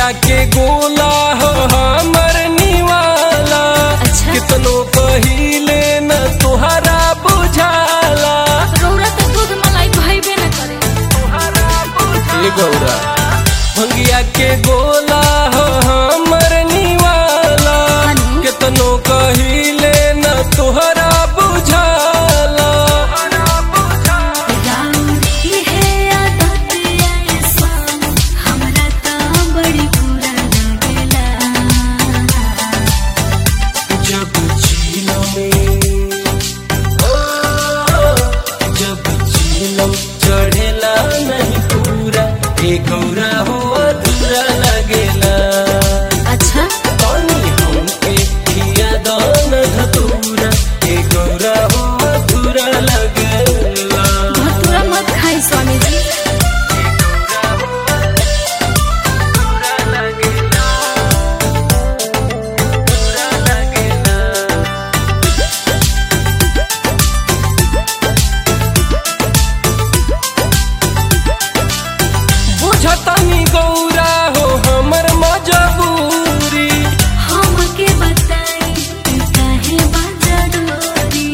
भंगिया के गोला हो हमर निवाला अच्छा। कितनो पहिले न तुहरा बुझाला रौरा तो दूध मलाई भइबे न करे ए गौरा भंगिया के गोला हो हमर निवाला हनु? कितनो कहिले न तुहरा बुझाला राउरी है आदत ऐसा हमरा त बड़ी बुरा लागेला जब झीलों में ओ, जब झीलों चढ़ेला नहीं पूरा ए गौरा हो अधूरा लगेला अच्छा पानी हमके खिया दान धतूरा ए गौरा हो अधूरा लगेला भतूरा मत खाई स्वामी जी बुझतनी गौरा हो हमर मजबूरी हमके बताई काहे बाजा डोरी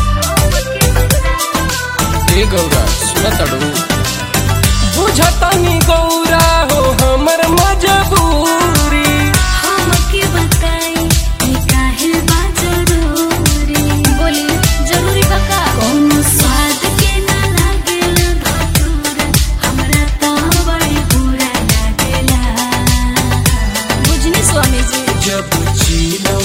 ए गौरा सुनतड़ू बुझतनी गौरा हो हमर मजबूरी हमके बताई काहे बाजा डोरी बोली जरूरी बका कौन स्वाद के ना लागेला भतूरा हमरा त बड़ी बुरा लागेला बुझनी स्वामी जी जब झीलों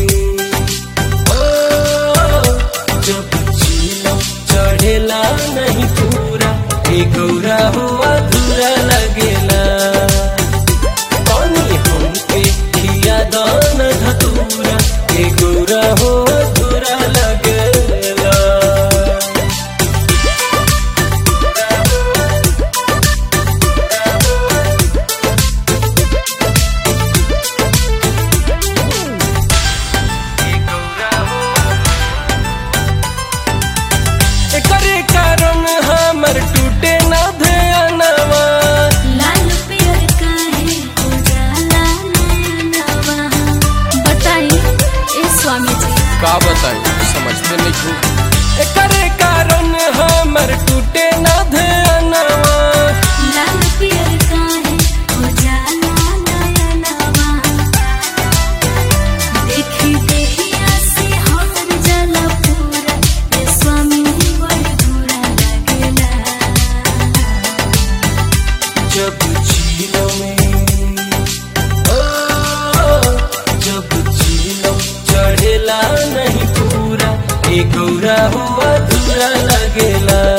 ओ, जब झीलों चढ़ेला नहीं पूरा ए गौरा हो अधूरा लगेला पानी हमके खिया दान धतूरा ए गौरा हो अधूरा लगेला एकरे कारण हमर टूटे ना ध्यानवा लाल पियर काहे उजाला नयनवा बताई ए स्वामी जी का बताई समझते नहीं तू एकरे कारण हमर टूटे ना ध्यानवा लाल पियर काहे उजाला नयनवा देखी देखिया से हर जला पूरा ए स्वामी बड़ बुरा लागेला जब झीलों में ओ, जब झीलों चढ़ेला नहीं पूरा ए गौरा हो अधूरा लगेला